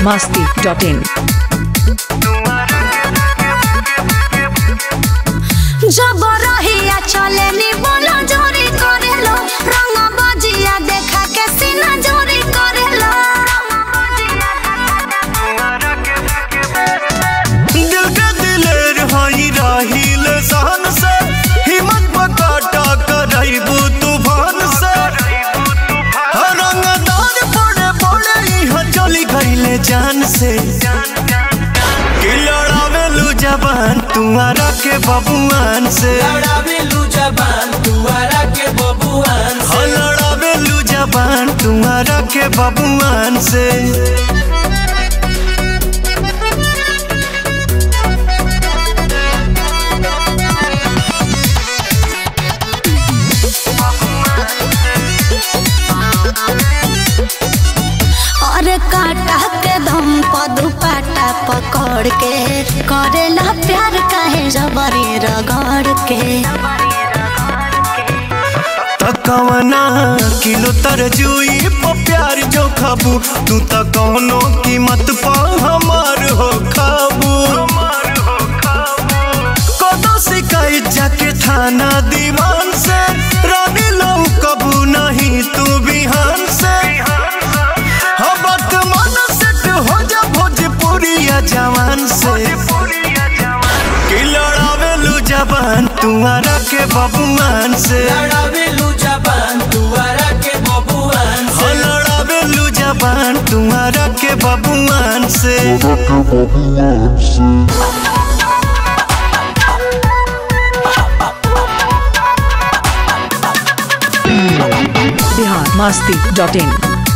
masti.in. जब रहिया चले नी बोला जोरी करेलो रंग बजिया देखा के सीना जोरी करेलो दिल के दिलेर हई राहिल सहन से हिम्मत बकाटा करैबू तूफान से रंगदार बड़े बड़े यहाँ चली गईले जान से कि लड़ावेलू जबान तुम्हारा के बबुआन से लड़ावेलू जबान तुअरा के बबुआन हाँ लड़ावेलू जबान तुम्हारा के बबुआन से और काटा के दम पर दुपट्टा पकड़ के करेला प्यार काहे जबरी रगड़ के तकवना किलो तरजुई पर प्यार जो खाबू तू त कौनो कीमत पा हमार हो खाबू कदो शिकायत जाके थाना दीवान से रानी लो कबू नहीं तू बिहान से हाँ वर्तमान सेट हो जा भोजपुरिया जवान से कि लड़ावेलू जबान तुम्हारा के बबुआन से लड़ावेलू जबान तुअरा के बबुआन हो लड़ावेलू जबान तुम्हारा के बबुआन से Bihar masti.in.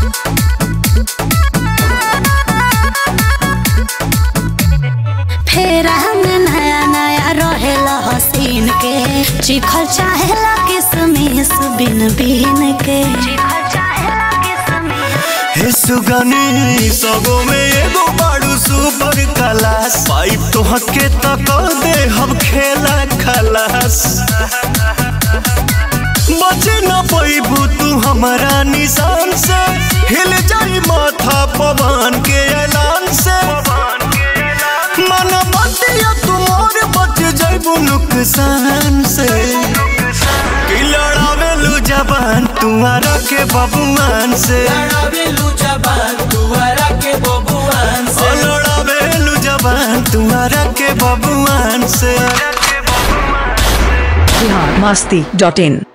फेर हमें नया नया रहेला हसीन के चिखल चाहेला किसमिस बिन बिन के हे सुगनी सगो में एगो बाड़ू सुपर क्लास पाइप तो हके तक दे हम खेला खलास बचे न पैबू तू हमारा निशान से हिल जाई माथा पवन के ऐलान से मन बतिया तुमोर बच जाइबू नुकसान से कि लड़ावेलू जबान तुम्हारा के बबुआन से लड़ावेलू जबान तुअरा के बबुआन ओ लड़ावेलू जबान तुम्हारा के बबुआन से Bihar masti.in.